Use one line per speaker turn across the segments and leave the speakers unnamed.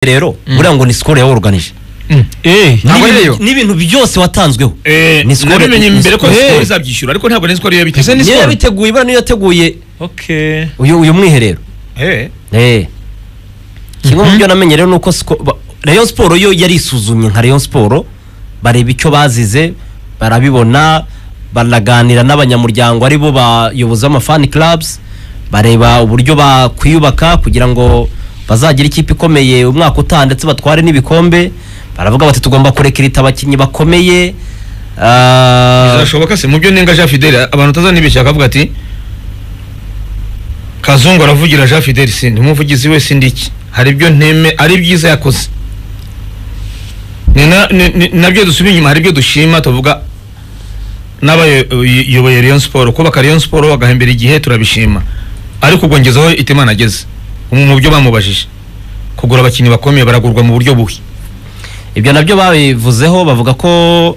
rero buriya ngo ni score ya organije
ntabwo ari yo
n'ibintu byose watanzweho
Eh,
Ni score-
nabimenye
ni
mbere ko
score.
sikoro izabyishyura ariko ntabwo nari sikoro iyo
Ese ni
niyo
score?
yabiteguye ibara niyo yateguye
okay
uyu uyu mwiherero
eh
Eh. kimwe mu byo namenye rero ni uko siko- ba- rayon siporo yo yari isuzumye nka rayon siporo bareba icyo bazize barabibona baraganira n'abanyamuryango ari bo bayobozi b'amafani clubs bareba uburyo bakwiyubaka kugira ngo bazagire ikipe ikomeye umwaka utaha ndetse batware n'ibikombe baravuga bati tugomba kurekirita abakinnyi bakomeye Ah,
bizashoboka se mu byo nenga Jean Fidel abantu utazana ibishaka akavuga ati Kazungu aravugira Jean Fidel sindi umuvugizi we sindi iki hari ibyo nteme ari byiza yakoze Ni na- ni- ni- nabyo dusubira inyuma hari ibyo dushima tuvuga n'abayoboye Rayon Sport kubaka Rayon Sport bagahembera igihe turabishima ariko ubwo ngezeho Itemana ageze mu byo bamubajije kugura abakinnyi bakomeye baragurwa mu buryo buhi
ibyo nabyo babivuzeho bavuga ko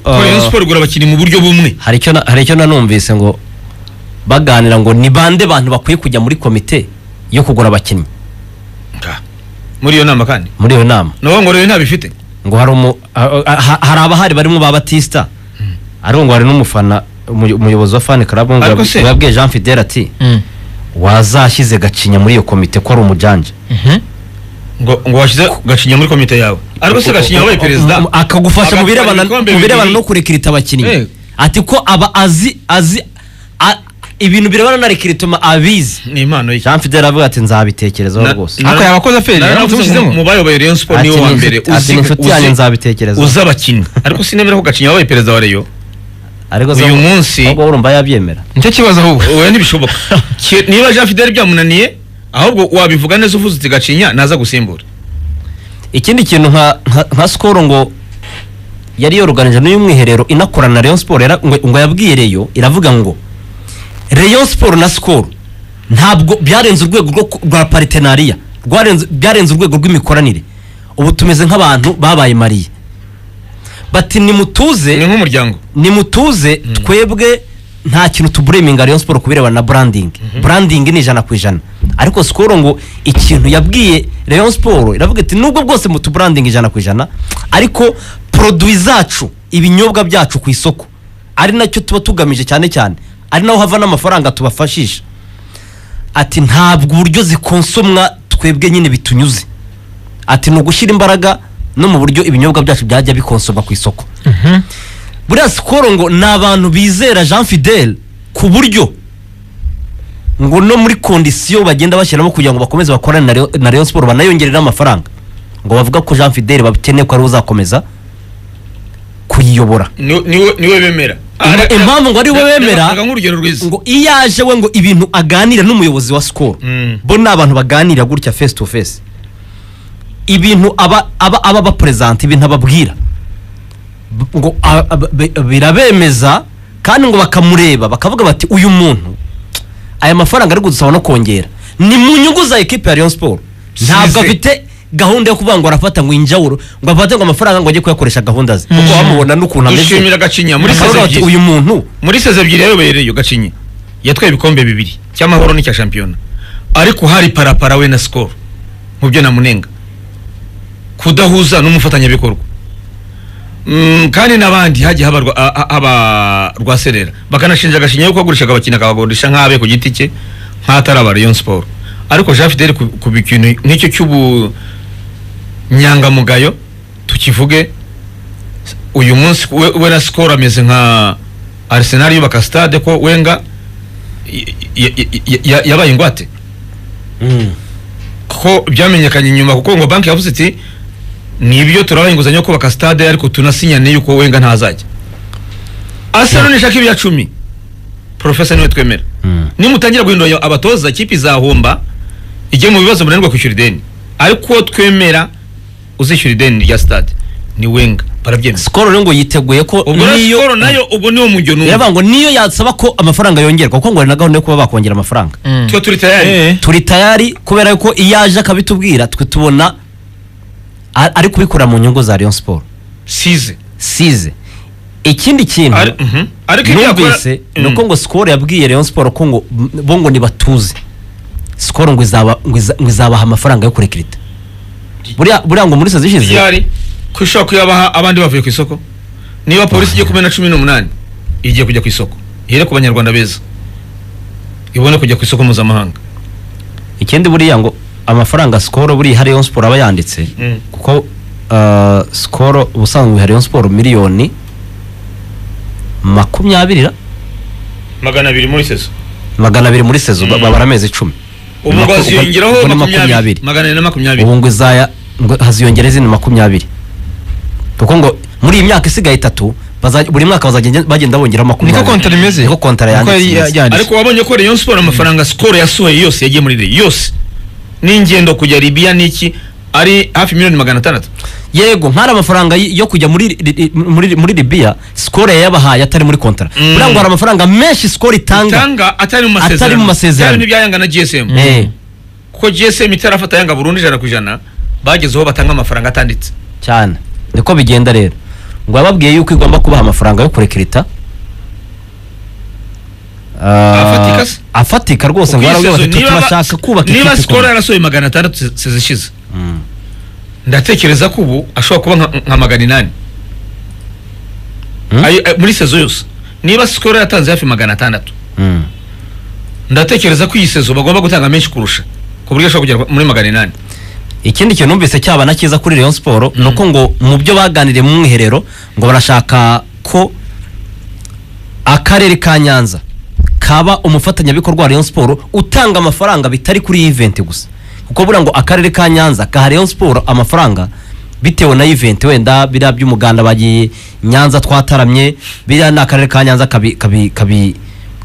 ah,
Rayon Sport igura abakinnyi mu buryo bumwe
hari icyo na- hari icyo nanumvise ngo baganira ngo ni bande bantu bakwiye kujya muri komite yo kugura abakinnyi
muri iyo nama kandi
muri iyo nama
nabo ngo rero ntabifite
ngo hari umu ha- ha- hari abahari barimo ba batista ariko ngo hari n'umufana umuyo- umuyobozi wa fan club ngo
Ariko se-
yabwiye Jean Fidel ati wazashyize gacinya muri iyo komite ko ari umujanje
ngo ngo washyize gacinya muri komite yawe ariko se gacinya wabaye perezida
akagufasha mu
agatwara
birebana
ibikombe
mu birebana
bibiri.
no kurekirita abakinnyi
Eh.
ati ko aba azi azi a- ibintu birebana na rekiritoma abizi
ni impano ye
Jean Fidel avuga ati nzabitekerezaho
Na-
rwose
na-
Ariko yabakoze feri,
na-
yaravuze
navuze
ngo-
ngo mu bayoboye Rayon Sport niwe wa mbere
ati inshuti yanjye nzabitekerezaho
uzi abakinnyi ariko sinemera ko gacinya wabaye perezida wa Rayon
ariko
uyu
zamu-
munsi-
ahubwo urumva yabyemera
nicyo kibazo ahubwo
oya ntibishoboka Ki- niba Jean Fidel byamunaniye ahubwo wabivuga neza uvuze uti gacinya naza gusimbura
ikindi kintu nka nka- nka sikoro ngo yari yoruganije n'uyu mwiherero inakorana na Rayon Sport yara- ngo ngo yabwiye Rayon iravuga ngo Rayon Sport na sikoro ntabwo byarenze urwego rwo ku- rwa paritenariya rwarenze byarenze urwego rw'imikoranire ubu tumeze nk'abantu babaye mariye bati nimutuze
ni nk'umuryango
nimutuze twebwe nta kintu tubureminga Rayon Sport kubirebana na branding branding ni ijana ku ijana ariko Skol ngo ikintu yabwiye Rayon Sport iravuga iti nubwo bwose mutu branding ijana ku ijana ariko produit zacu ibinyobwa byacu ku isoko ari nacyo tuba tugamije cyane cyane ari naho hava n'amafaranga tubafashisha ati ntabwo uburyo zikonsomwa twebwe nyine bitunyuze ati ni ugushyira imbaraga no mu buryo ibinyobwa byacu byajya bikonsomwa ku isoko buriya sikoro ngo ni abantu bizera jean fidel ku buryo ngo no muri kondisiyo bagenda bashyiramo kugira ngo bakomeze bakorane na Rayon- na Rayon Sport banayongerere amafaranga ngo bavuga ko jean fidel bakeneye ko ariwe uzakomeza kuyiyobora
ni- niwe niwe bemera
Impa-
Ah,
impamvu ngo ari we
reba-
bemera-
reba nk'urugero rwiza
ngo iyo aje we ngo ibintu aganira n'umuyobozi wa sikoro
Mm.
bo ni abantu baganira gutya face to face ibintu aba aba aba baperezanta ibintu ababwira B- ngo a- a- be- birabemeza kandi ngo bakamureba bakavuga bati uyu muntu aya mafaranga ari gudusaba no kongera ni mu nyungu za ekipe ya Rayon Sport ntabwo
Size.
afite gahunda yo kuvuga ngo arafata ngo injawuro ngo afate ngo amafaranga ngo ajye kuyakoresha gahunda ze kuko bamubona n'ukuntu ameze
dushimira gacinya muri
bakavuga
seze
bati
ebyiri
uyu muntu
muri seze ebyiri yayoboye Rayon gacinya yatwaye ibikombe bibiri cy'amahoro n'icya shampiyona ariko hari parapara we na sikoro mu byo namunenga kudahuza n'umufatanyabikorwa Mm, kandi n'abandi hagiye haba rwa- a- a- haba rwaserera bakanashinja agashinya yuko agurishaga abakinnyi akabagurisha nk'abe ku giti cye nk'atari aba Rayon Sport ariko Jean Fidel ku ku bikintu nk'icyo cy'ubunyangamugayo tukivuge uyu munsi we, we na Skol ameze nka Arsenal yubaka stade ko Wenga y- y- y- y- yabaye ingwate ko byamenyekanye nyuma kuko ngo banki yavuze iti nibyo turabaha inguzanyo yo kubaka stade ariko tunasinyane yuko Wenga ntazajya Arsenal nishaka ibya cumi Professor niwe twemera
Mm.
nimutangira guhindura abatoza ikipe izahomba ijye mu bibazo munanirwa kwishyura ideni ariko uwo twemera uzishyura ideni rya stade ni Wenga barabyemeza
sikoro rero ngo yiteguye ko
ubwo rero Skol nayo ubwo niwo mujyo numva
biravuga ngo niyo yasaba ko amafaranga yongerwa kuko ngo hari na gahunda yo kuba bakongera amafaranga
twe turi tayari
Eh.
turi tayari kubera yuko iyo aje akabitubwira twe tubona a- ari kubikora mu nyungu za Rayon Sport
size
size ikindi kintu
Ari- mhm. ariko ibyo yakora
numvise ni uko
Mm.
ngo Skol yabwiye Rayon Sport ko ngo bo ngo nibatuze Skol ngo izaba- ngo iza- ngo izabaha amafaranga yo kurekirita buriya buriya ngo muri sazo ishize
ryari ko ishobora kuyabaha abandi bavuye ku isoko niba polisi igiye kumena cumi n'umunani igiye kujya ku isoko ihere ku banyarwanda beza ibone kujya ku isoko mpuzamahanga
ikindi buriya ngo amafaranga sikoro buriya hariyo siporo aba yanditse
Mm.
kuko ah, sikoro ubusanzwe hariyo siporo miliyoni makumyabiri ra?
magana abiri muri sezo
magana abiri muri sezo ba-
Mm.
babara amezi icumi
ubu ngo
Maku-
haziyongeraho
ubwo ni
makumyabiri
makumyabiri.
magana ane na makumyabiri
ubu ngo izaya ngo haziyongera izindi makumyabiri kuko ngo muri iyi myaka isigaye itatu bazaj- buri mwaka bazagenda bagenda bongeraho makumyabiri
niko kontara imeze
niko kontara
Niko yari
yanditse imeze.
yanditse
ariko wabonye ko Rayon Sport amafaranga Skol yasohoye yose yagiye muri Rayon yose n'ingendo kujya Libya niki ari hafi miliyoni magana atandatu
yego ntari amafaranga y- yo kujya muri ri- ri- muri muri Libya score yabahaye atari muri kontara
Mm.
buriya ngo hari amafaranga menshi score itanga
tanga atari mu masezerano
Atari mu masezerano.
byari n'ibyayanga na GSM
Eh,
kuko GSM itarafata yanga burundu ijana ku ijana bagezeho batanga amafaranga atanditse
cyane niko bigenda rero ngo yababwiye yuko igomba kubaha amafaranga yo kurekerita Ah,
Afatika se?
afatika rwose ngo
Ubwisezo,
barabwira bati
niba-
turashaka kubaka
niba
ikipe
Skol
ikomeye."
yarasohoye magana atandatu se- sezishize
Mm.
ndatekereza ko ubu ashobora kuba nka- nka magana inani
Hmm?
Ayo- eh, muri sezo yose niba Skol yatanze hafi magana atandatu
Mm.
ndatekereza ko iyi sezo bagomba gutanga menshi kurusha ku buryo ashobora kugera muri magana inani
ikindi kintu numvise cyaba na cyiza kuri Rayon Sport ni uko ngo mu byo baganiriye mu mwiherero ngo barashaka ko akarere ka Nyanza kaba umufatanyabikorwa wa Rayon Sport utanga amafaranga bitari kuri iyi event gusa kuko buriya ngo akarere ka Nyanza kaha Rayon Sport amafaranga bitewe na event wenda biriya by'umuganda bagiye Nyanza twataramye biriya ni akarere ka Nyanza kabi kabi kabi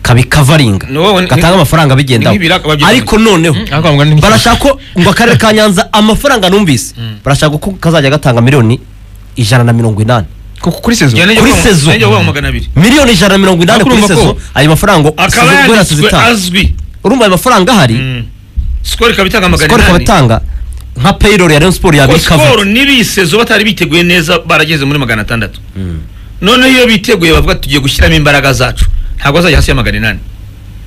kabi covering
Ni wowe- ni-
gatanga amafaranga bigendaho
ni nk'ibiraka babyita-
ariko noneho
Mm.
Ariko bavuga ni-
barashaka ko ngo akarere ka nyanza amafaranga numvise barashaka ko kazajya gatanga miliyoni ijana na mirongo inani
kuko kuri sezo
Njya
Kuri
nijya kuvuga-
sezo.
njya nijya kuvuga magana abiri
miliyoni ijana na mirongo inani
Ariko
kuri
urumva
sezo
ko-
ayo mafaranga
akaba
sezo guhera sezo
yanditswe
itanga.
azwi
urumva ayo mafaranga ahari
sikoro ikaba itanga magana
sikoro ikaba
inani
itanga nka payroll ya rayon sport
Kuko
yabika
sikoro n'ibisezo batari biteguye neza barageze muri magana atandatu noneho iyo biteguye bavuga ati, tugiye gushyiramo imbaraga zacu ntabwo azajya hasi ya magana inani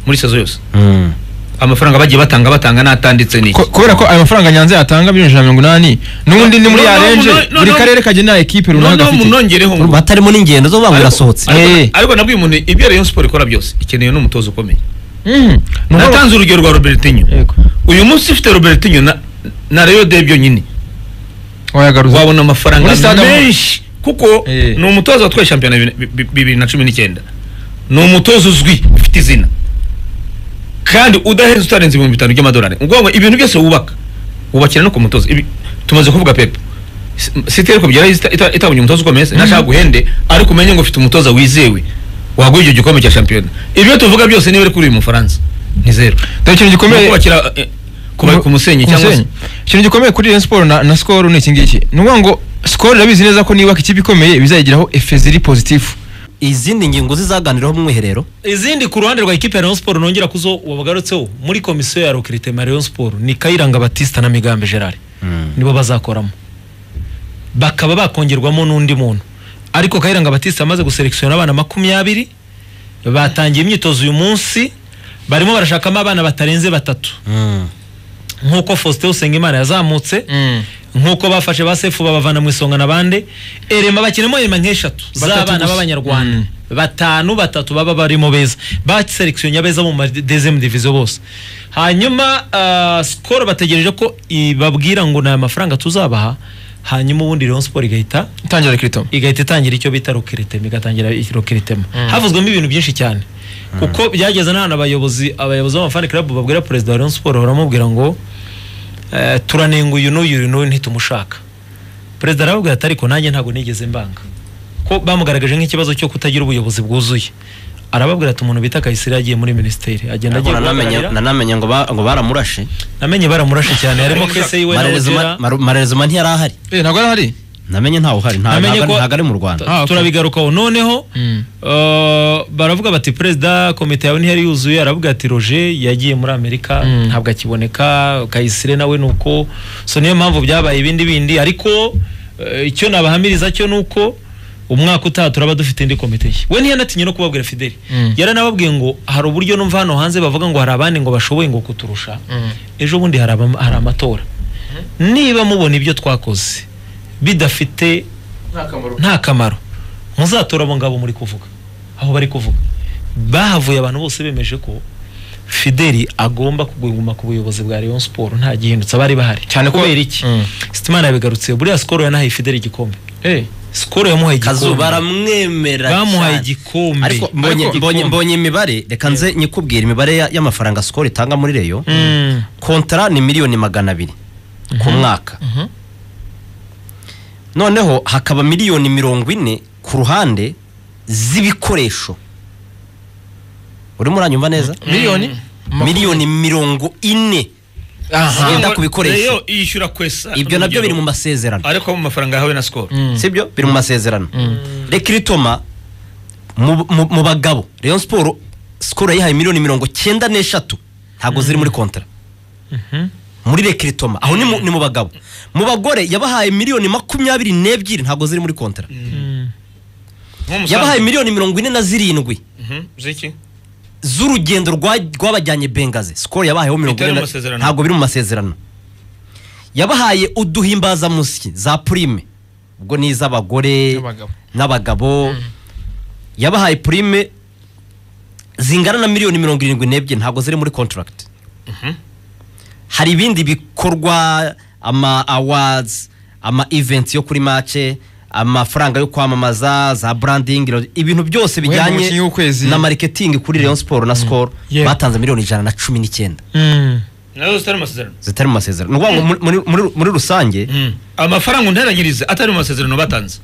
muri sezo yose
Mm.
amafaranga bagiye batanga batanga n'atanditse ni iki?
Ko- kubera ko ayo mafaranga nyanza yatanga miliyoni ijana na mirongo inani n'ubundi ni muri
No, no,
yarenje
no, no,
buri
no.
karere kagenera ekipe runaka
noneho
gafite
munongereho ngo
urumva hatarimo n'ingendo zo kuvuga ngo
ariko-
irasohotse
ariko-
Eh.
ariko nabwiye umuntu ibyo rayon sport ikora byose ikeneye n'umutozo ukomeye
Mhm. Ni uko-
natanze urugero rwa robertinho
Yego.
uyu munsi ufite robertinho na- na rayo de byonyine
wayagaruza
wabona amafaranga
Muri stade amahoro.
menshi kuko
Eh.
ni umutoza watwaye shampiyona bibiri- bi- bibiri na cumi n'icyenda ni umutoza uzwi ufite izina kandi udaheze utarenze ibihumbi bitanu by'amadolari ni ukuvuga ngo ibintu byose wubaka wubakira no ku mutoza Ibi- tumaze kuvuga pepe Si- siteri ko byaraye ita- ita- itabonye umutoza ukomeye se nashaka guhende ariko umenye ngo ufite umutoza wizewe waguha icyo gikombe cya shampiyona ibyo tuvuga byose niba ari kuri uyu mufaransa ni zeru
dore ikintu
ni
gikomeye
ukubakira eh, kuba- ku musenyi
Ku
cyangwa se
musenyi. ikintu gikomeye kuri Rayon Sport na, na Skol ni iki ngiki ni ukuvuga ngo Skol irabizi neza ko niyubaka ikipe ikomeye bizayigiraho efe ziri pozitifu
izindi ngingo zizaganiraho mu mwiherero
izindi ku ruhande rwa ekipe ya Rayon Sport nongera kuzo wabagarutseho muri komisiyo ya recrutement Rayon Sport ni Kayiranga Batista na Migambe Gerard nibo bazakoramo bakaba bakongerwamo n'undi muntu ariko Kayiranga Batista amaze guselekisiona abana makumyabiri batangiye imyitozo uyu munsi barimo barashakamo abana batarenze batatu nk'uko Faustin Usengimana yazamutse nk'uko bafashe ba sefu babavana mu isonga na bande erema bakinamo erema nk'eshatu
Batatu
z'abana
gusa.
b'abanyarwanda
Mm.
batanu batatu baba barimo beza baserekisiyo nyabeza mu madezemu diviziyo bose hanyuma ah, sikoro bategereje ko ibabwira ngo ni aya mafaranga tuzabaha hanyuma ubundi Rayon Sport igahita
itangira kiritomo
igahita itangira icyo bita rokiritema igatangira rokiritema havuzwemo ibintu byinshi cyane kuko byageze n'ahantu abayobozi abayobozi b'amafani club babwira perezida wa Rayon Sport baramubwira ngo eh, turanenga uyu n'uyu uyu n'uyu ntitumushaka perezida arababwira ati ariko nanjye ntabwo nigeze mbanga ko bamugaragaje nk'ikibazo cyo kutagira ubuyobozi bwuzuye arababwira ati umuntu bita Kayisire yagiye muri minisiteri agenda agiye guhagararira
nanamenye ngo ba- ngo baramurashe
namenye baramurashe cyane harimo kese yiwe na Ojera.
marerezima ntiyarahari
eh ntabwo ari ahari
namenye ntawe uhari nta-
Namenye
ntago
ko-
ntago ari mu rwanda
Ah, okay.
turabigarukaho noneho
Mm.
Uh, baravuga bati perezida komite yawe ntiyari yuzuye aravuga ati roger yagiye muri amerika
Mm.
ntabwo akiboneka kayisire nawe ni uko so niyo mpamvu byabaye ibindi bindi ariko eh, icyo nabahamiriza cyo ni uko umwaka utaha turaba dufite indi komite nshya we ntiyanatinye no kubabwira fideli
Mm.
yaranababwiye ngo hari uburyo numva hano hanze bavuga ngo hari abandi ngo bashoboye ngo kuturusha ejo bundi hari abam- hari amatora niba mubona ibyo twakoze bidafite nta kamaro muzatora abo ngabo muri kuvuga aho bari kuvuga bahavuye abantu bose bemeje ko fideli agomba kuguma ku buyobozi bwa Rayon Sport nta gihindutse abari bahari
Cyane ko-
kubera iki
Mm.
Sitimana yabigarutse buriya skoro yanahaye fideli igikombe
Eh,
skoro yamuhaye
kazu
igikombe
baramwemera
bamuhaye
cyane.
igikombe
ariko mbonye
Ariko-
mbonye- mbonye imibare reka nze nyikubwira imibare ya- y'amafaranga sikoro itanga muri reyo
Mm.
kontara ni miliyoni magana abiri ku mwaka
Mhm.
noneho hakaba miliyoni mirongo ine ku ruhande z'ibikoresho urimo uranyumva neza
miliyoni
miliyoni mirongo ine
aha
Zigenda ku bikoresho.
Rayon yishyura kwesa
ibyo nabyo biri mu
masezerano
masezerano
ariko mu mafaranga yahawe na sikoro
sibyo biri mu masezerano reka iritoma mu- mu mu bagabo Rayon siporo sikoro yayihaye miliyoni mirongo cyenda n'eshatu ntabwo ziri muri kontara muri reka iritoma aho ni mu- ni mu bagabo mu bagore yabahaye miliyoni makumyabiri n'ebyiri ntabwo ziri muri kontara
nk'umusanzu
yabahaye miliyoni mirongo ine na zirindwi
Mhm, z'iki
z'urugendo rwa- rwabajyanye bengaze sikoro yabahayeho mirongo
Bitari
ine
mu
na-
masezerano.
ntabwo biri mu masezerano yabahaye uduhimbazamusyi za purime ubwo ni iz'abagore
N'abagabo.
n'abagabo yabahaye purime zingana na miliyoni mirongo irindwi n'ebyiri ntabwo ziri muri kontaragiti hari ibindi bikorwa ama awards ama events yo kuri mace amafaranga yo kwamamaza za branding ibintu byose
Guhemba
bijyanye
umukinnyi w'ukwezi.
na marketing kuri Rayon Sport na Skol
Yeah.
batanze miliyoni ijana na cumi n'icyenda
Mm.
nazo zitari mu masezerano
zitari mu masezerano ni ukuvuga ngo muri, muri- muri, muri rusange
amafaranga unteranyiriza atari mu masezerano batanze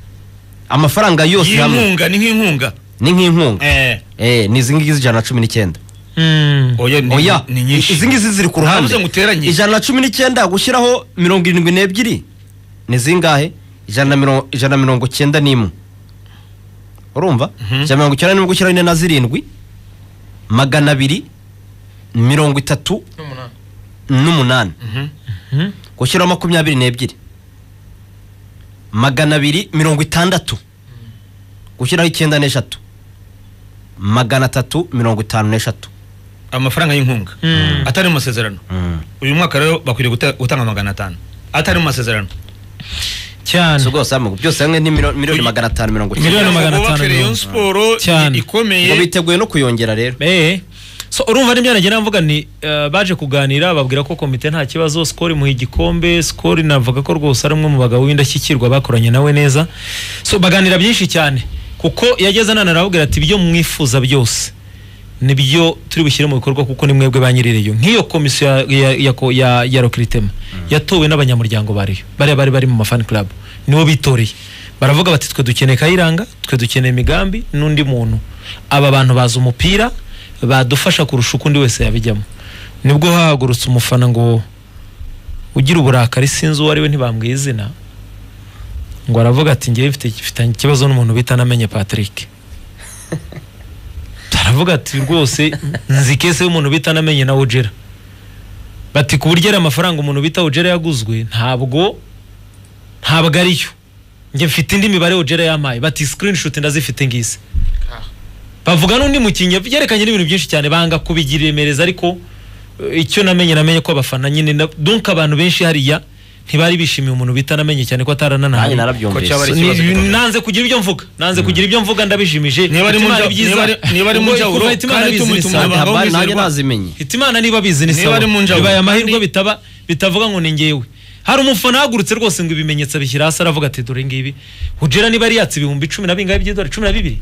amafaranga yose hamwe
y'inkunga ni nk'inkunga
ni nk'inkunga
Eh,
eh ni izi ngizi ijana na cumi n'icyenda
Mm.
oya ni-
oya
ni nyinshi
izi ngizi ziri ku ruhande
Ntavuze ngo uteranye.
ijana na cumi n'icyenda gushyiraho mirongo irindwi n'ebyiri ni zingahe ijana na mirongo ijana na mirongo cyenda n'imwe urumva ijana na mirongo icyenda n'imwe gushyiraho ine na zirindwi magana abiri mirongo itatu n'umunani gushyiraho makumyabiri n'ebyiri magana abiri mirongo itandatu gushyiraho icyenda n'eshatu magana atatu mirongo itanu n'eshatu
amafaranga y'inkunga atari mu masezerano uyu mwaka rero bakwiriye guta- gutanga magana atanu atari mu masezerano
cyane
so rwose hamwe byose hamwe ni milo- miliyoni magana atanu mirongo
Miliyoni
icyenda
Kugira ngo
magana
bubake
atanu
Rayon
mirongo-
Sport i-
Cyane.
ngo
ikomeye
biteguye no kuyongera rero
Eh. so urumva n'ibyo nagira mvuga ni eh, baje kuganira babwira ko komite nta kibazo skori muha igikombe skori navuga ko rwose ari umwe mu bagabo w'indashyikirwa bakoranye nawe neza so baganira byinshi cyane kuko yageze nana arababwira ati ibyo mwifuza byose nibyo turi bushyire mu bikorwa kuko ni mwebwe ba nyirireyo nk'iyo komisiyo ya, ya, ya, ko- ya, ya rokiritema yatowe n'abanyamuryango ba Rayon bariya bari bari mu mafani club nibo bitoreye baravuga bati twe dukeneye kayiranga twe dukeneye imigambi n'undi muntu aba bantu bazi umupira badufasha kurusha uko undi wese yabijyamo nibwo hahagurutse umufana ngo ugira uburakari sinzi uwo ari we ntibambwiye izina ngo aravuga ati ngewe mfite mfitanye ikibazo n'umuntu bita namenye Patrick aravuga ati rwose nzi kese y'umuntu bita namenye na Ugera bati ku buryo ari amafaranga umuntu bita Ugera yaguzwe ntabwo ntabwo ariyo njye mfite indi mibare Ugera yampaye bati screenshot ndazifite ngizi bavuga n'undi mukinnyi byerekanye n'ibintu byinshi cyane banga kubigira iremereza ariko eh, icyo namenye namenye ko abafana nyine na- donc abantu benshi hariya ntibari bishimiye umuntu bita namenye cyane ko atarananahaye
nanjye
Ko
narabyumvise
cyaba ari-
ni-
ikibazo gikomeye.
nanze kugira ibyo mvuga nanze kugira ibyo mvuga ndabishimije
Niba ari mu
Hitimana
njya-
byiza.
niba ari- niba ari mu
Ubwo
njyawuro,
kuva Hitimana
kandi
bizi ni
tumutuma
sawa.
abantu-
Haba-
abahungu
nanjye
bizerwa.
nazimenye
Hitimana niba bizi ni
Niba
sawa
ari mu njyawuro,
bibaye amahirwe
kandi-
bitaba bitavuga ngo ni ngewe hari umufana ahagurutse rwose ngo ibimenyetso bishyira hasi aravuga ati dore ngibi hujera niba yatse ibihumbi cumi na bingahe by'idolari cumi na bibiri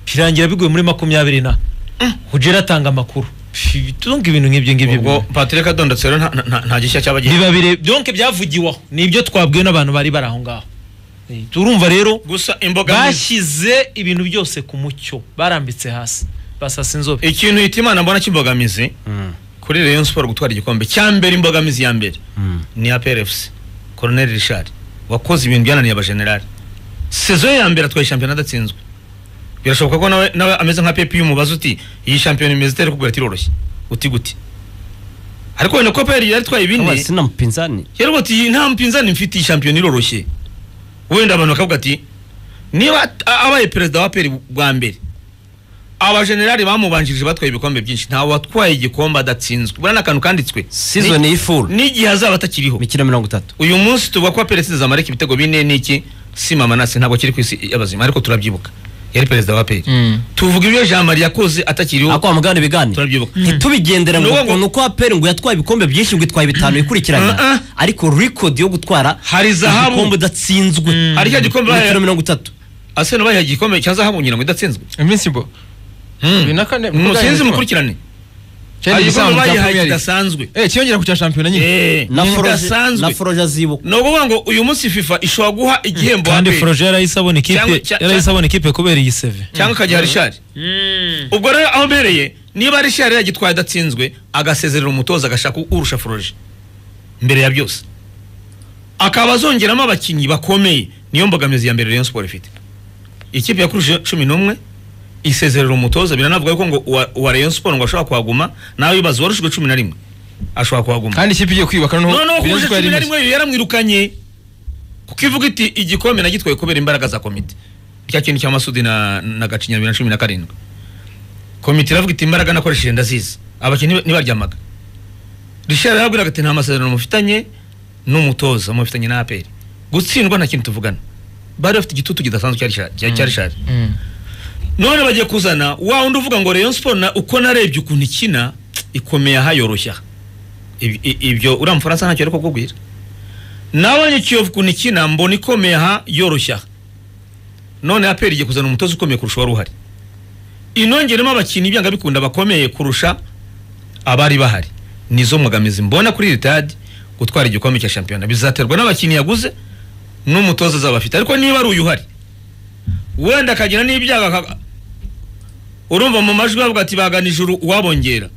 birangira biguye muri makumyabiri na hujera atanga amakuru Pfi, tunga ibintu nk'ibyo ngibyo
ubwo patrick adondotse rero nta- nta- nta- nta gishya cyaba gihari
biba bire donke byavugiweho ni ibyo twabwiwe n'abantu bari bari aho ngaho Eh, turumva rero
gusa imboga
bashyize ibintu byose ku mucyo barambitse hasi basasa inzobe
ikintu hita imana mbona cy'imbogamizi
Mm,
kuri Rayon Sport gutwara igikombe cya mbere imbogamizi ya mbere
mm.
ni ya PRFC Colonel Richard wakoze ibintu byananiye abajenerali sezo ya mbere atwaye shampiyona adatsinzwe birashoboka ko nawe nawe ameze nka Pepe y'umubaza uti iyi shampiyona imeze itari kugura tiroroshye uti gute ariko wenda ko PRFC yari atwaye
Kawa,
bine
sina mpinzani
yari bati iyi nta mpinzani mfite iyi shampiyona iroroshye wenda abantu bakavuga ati niba at- abaye perezida wa PRFC bwa mbere abajenerali bamubanjirije batwaye ibikombe byinshi ntawe watwaye igikombe adatsinzwe buriya ni akantu kanditswe
Season
Ni-
y'ifuru.
n'igihe azaba atakiriho
imikino mirongo itatu
uyu munsi tuvuga ko perezida zamareka ibitego bine n'iki si mama nasi ntabwo kiri ku isi y'abazima ariko turabyibuka yari perezida wa peri
Mm.
tuvuga ibyo jean marie yakoze atakiriho
ako wamugana ibiganiro
turabyibuka
ntitubigendere ngo
Ni uwo ngo-
ukuntu uko aperi ngo yatwaye ibikombe byinshi ngo itwaye bitanu
Ah, ah.
bikurikiranya ariko record yo gutwara
Hari zahabu.
igikombe udatsinzwe
Hari cya gikombe bahaye-
imikino mirongo itatu
aseno bayiha igikombe cya zahabu ngira ngo idatsinzwe
iminsi mbo bibiri na kane kuko
musinzi
byahindutswe.
mukurikirane
cyari
Hari
igisambu
igikombe
cya
bayihaye
premier league
kidasanzwe
eh cyiyongera ku cya shampiyona nyine
Eh,
na Foroje-
kidasanzwe
na foroje azibuka
ni ukuvuga ngo uyu munsi fifa ishobora guha igihembo
kandi
APR.
foroje yarahise abona
Cyangwa-
ikipe
cya-
yarahise abona ikipe kubera iyi seve
cyangwa akajya rishari ubwo rero aho mbereye niba rishari yagitwaye adatsinzwe agasezerera umutoza agashaka urusha foroje mbere ya byose akaba azongeramo abakinnyi bakomeye niyo mbogamizi ya mbere Rayon Sport ifite ikipe yakuruje cumi n'umwe isezerera umutoza biranavuga yuko ngo uwa, uwa Rayon Sport ngo ashobora kuhaguma nawe wibaza warushijwe cumi na rimwe ashobora kuhaguma
kandi ikipe igiye kwiyubaka noneho
no no kurusha
birenze uko yari
cumi na
imeze
rimwe yo yaramwirukanye kuko ivuga iti igikombe nagitwaye kubera imbaraga za komite cya kintu cya masudi na, na gacinya bibiri na cumi na karindwi komite iravuga iti imbaraga nakoresheje ndazizi abakinnyi ntibaryamaga rishari yarabwiraga ati nta masezerano mufitanye n'umutoza mufitanye na aperi gutsindwa nta kintu tuvugana bari bafite igitutu kidasanzwe cya Richard- cya- cya rishari
Mm.
none bagiye kuzana wa undi uvuga ngo Rayon Sport na uko narebye ukuntu ikina ikomeye aha yoroshya Ibi- i- ibyo uriya mufaransa ntacyo ariko kukubwira nabonye Kiyovu ukuntu ikina mbona ikomeye aha yoroshya aha. none APR igiye kuzana umutoza ukomeye kurusha wari uhari inongeremo abakinnyi byanga bikunda bakomeye kurusha abari bahari nizo mbogamizi mbona kuri iri tadi gutwara igikombe cya shampiyona bizaterwa n'abakinnyi yaguze n'umutoza azaba afite ariko niba ari uyu uhari wenda akagira n'ibyago aka- urumva mu majwi bavuga ati bagana ijuru uwabongera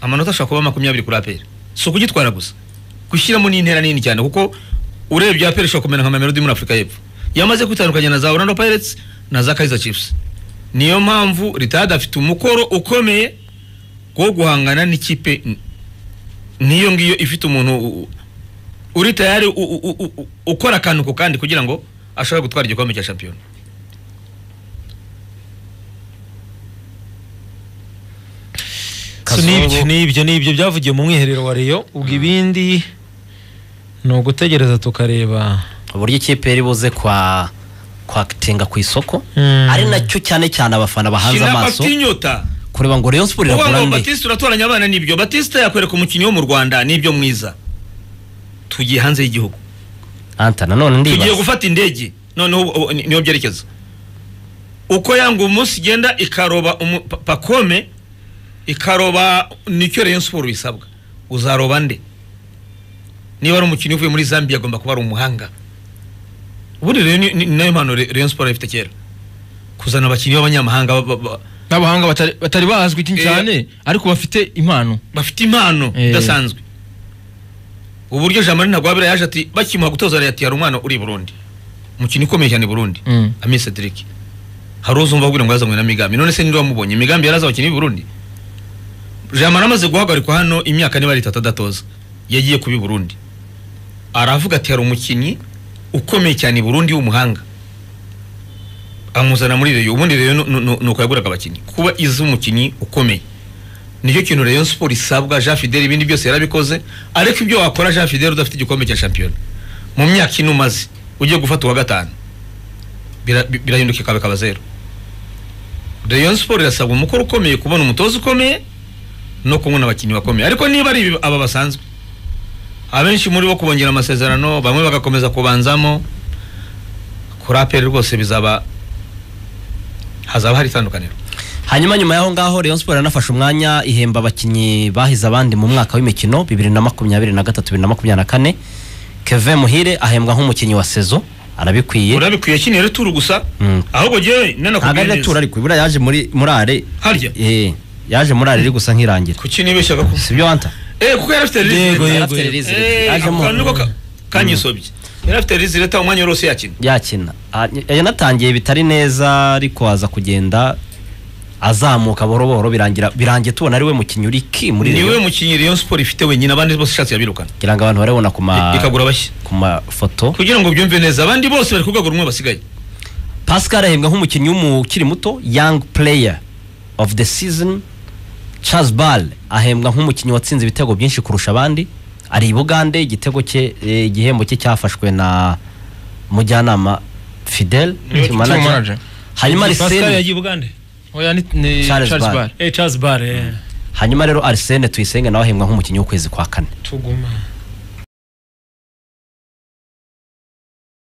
amanota ashobora kuba makumyabiri kuri aperi si ukugitwara gusa gushyiramo n'intera nini cyane kuko urebye aperi ishobora kumera nka mamelodi muri afurika y'epfo yamaze kwitandukanya na za orlando pirates na za kaizer chiefs niyo mpamvu ritade afite umukoro ukomeye wo guhangana n'ikipe n- nk'iyo ngiyo ifite umuntu u- u- uri tayari u- u- u- u- ukora akantu ku kandi kugira ngo ashobore gutwara igikombe cya shampiyona
so n'ibyo n'ibyo n'ibyo byavugiye mu mwiherero wa Rayon ubwo ibindi ni ugutegereza tukareba
uburyo ikipe yari buze kwa kwatenga ku isoko
Mm.
ari nacyo cyane cyane abafana bahanze
Shira
amaso
Batinyota
kureba ngo Rayon Sport
uvuga
iragura
ngo
nde
Batista uratoranya abana nibyo Batista yakwereka umukinnyi wo mu Rwanda nibyo mwiza tugiye hanze y'igihugu
anta nanone
tugiye
ndibaza
gufata indege noneho ubu- ubu ni- niho byerekeza uko yanga umunsi igenda ikaroba umu- pa- pakome ikaroba nicyo Rayon Sport bisabwa uzaroba nde niba ari umukinnyi uvuye muri Zambia agomba kuba ari umuhanga ubundi rero ni- ni ni nayo mpano Re- Rayon Sport yari ifite kera kuzana abakinnyi b'abanyamahanga ba- ba- ba-
n'abahanga batari- batari bazwi
Eh.
cyane ariko bafite impano
bafite impano
Eh.
idasanzwe uburyo jean marie ntagwabira yaje ati bakimuha gutoza leta hari umwana uri i burundi umukino ukomeye cyane i burundi
Mm.
ami cedric hari uzumva abwira ngo yazanywe na migambi none se ninde wamubonye migambi yarazi abakinnyi b'i burundi jean marie amaze guhagarikwa hano imyaka niba ari itatu adatoza yagiye kuba i burundi aravuga ati hari umukinnyi ukomeye cyane i burundi w'umuhanga amuzana muri reyo ubundi reyo ni- ni ni uko yaguraga abakinnyi kuba izi umukinnyi ukomeye nicyo kintu Rayon Sport isabwa Jean Fidel ibindi byose yarabikoze ariko ibyo wakora Jean Fidel udafite igikombe cya shampiyona mu myaka ine umaze ugiye gufata uwa gatanu Bira- bi- birahinduka ikaba ikaba zero Rayon Sport irasabwa umukoro ukomeye kubona umutoza ukomeye no kubona abakinnyi bakomeye ariko niba ari ibi- aba basanzwe abenshi muri bo kubongera amasezerano bamwe bagakomeza kubanzamo kuri aperi rwose bizaba hazaba hari itandukaniro
hanyuma nyuma y'aho ngaho Rayon Sport yanafashe umwanya ihemba abakinnyi bahize abandi mu mwaka w'imikino bibiri na makumyabiri na gatatu bibiri na makumyabiri na kane Kevin Muhire ahembwa nk'umukinnyi wa saison arabikwiye
urabikwiye kino rero turu gusa
Mm.
ahubwo jewe
ntabwo ari natura
nanakubwiye
ariko buriya yaje muri muri are
harya
eh yaje muri are iri gusa nk'irangira
kuki nibeshyaga ko
si byo anta
eh kuko yari afite
Yego,
rizire
yego.
yarafite release
Eh,
yaje
ako
mu
kantu niko ka- kanyisobye yari afite rizire ta umwanya wose yakina
yakina Ah, yanatangiye bitari neza ariko aza kugenda azamuka buhoro buhoro birangira birangiye tubona ari we mukinnyi uri ki muri
niwe
Rayon
mukinnyi Rayon Sport ifite wenyine abandi bose ishatse yabirukana
kugira ngo abantu barabona ku ma
ikagura bashya
ku mafoto
kugira ngo byumve neza abandi bose bari ku rwego rumwe basigaye
Pascal ahembwa nk'umukinnyi w'umukiri muto young player of the season Charles Ball ahembwa nk'umukinnyi watsinze ibitego byinshi kurusha abandi ari i Bugande igitego cye eh, igihembo cye cyafashwe na mujyanama Fidel team
Niwe team
manager.
manager.
hanyuma
Pascal
Arsene
yagiye Bugande
oya ni ni
Charles
Charles
Bar.
Bar
eh Charles Bar eh
hanyuma rero Arsene Tuyisenge nawe ahembwa nk'umukinnyi w'ukwezi kwa kane
tuguma